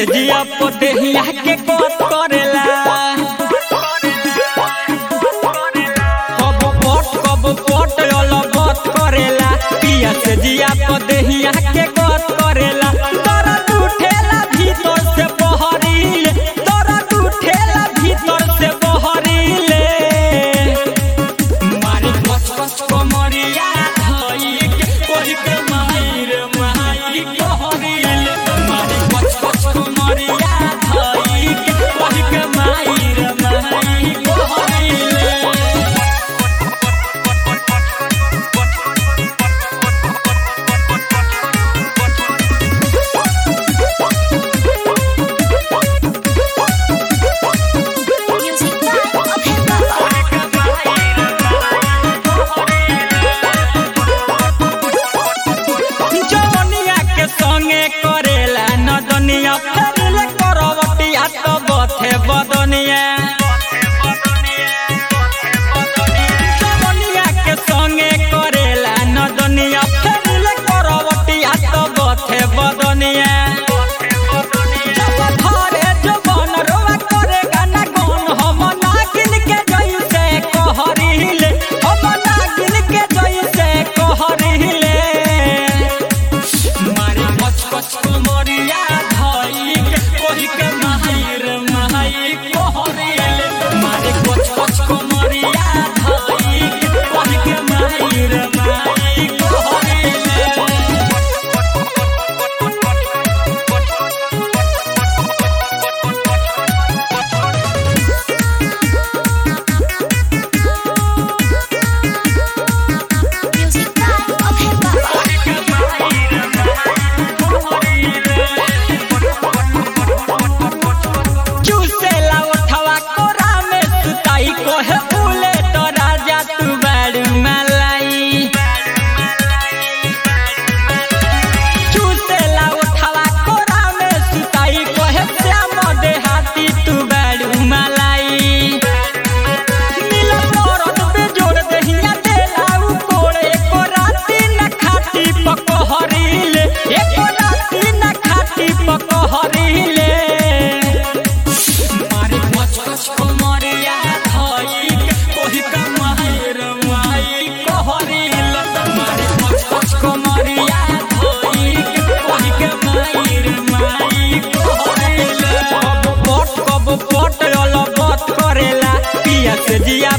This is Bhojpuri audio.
से जिया पदेहिया के कोत करेला कब पट कब पट अलबत करेला पिया से जिया पदेहिया के कोत करेला दर्द उठेला भीतर से बहरीले दर्द उठेला भीतर से बहरीले मारी कस कस कमरिया धई के कोई के माहिर माही कहरीले मारी कस कस कमरिया धई के कोई के माहिर माही कहरीले Music by Abhay Baba. जवनिया के संगे करेला नदनिया फेरले करवटिया तो बथे बदनिया जवनिया के संगे करेला नदनिया फेरले करवटिया तो बथे बदनिया जब धरे जवन रोवा करे गाना गौन हम नागिन के जैसे कहरीले हम नागिन के जैसे कहरीले मारी कच कच कमरिया धई के कोही के माहिर माही कहरीले मारी कच कच कमरिया धई के कोही के माहिर माही कहरीले Music by Abhay Baba. चूसेला उठवा कोरा में सुताई कोहे फूले तो राजा तू बड़ मलाई चूसेला उठवा कोरा में सुताई कोहे श्याम देहाती तू बड़ मलाई नीला मोरत पे जोड़ दहिया देला उ कोड़े को राती न खाती पकहरीले एको राती न खाती पकहरीले मारे कच कच कमरिया धई के कोही का माहिर माई कहरील मारे कच कच कमरिया धई के कोही के माहिर माई कहरील कब पट कब पट अलबत करेला पिया से जिया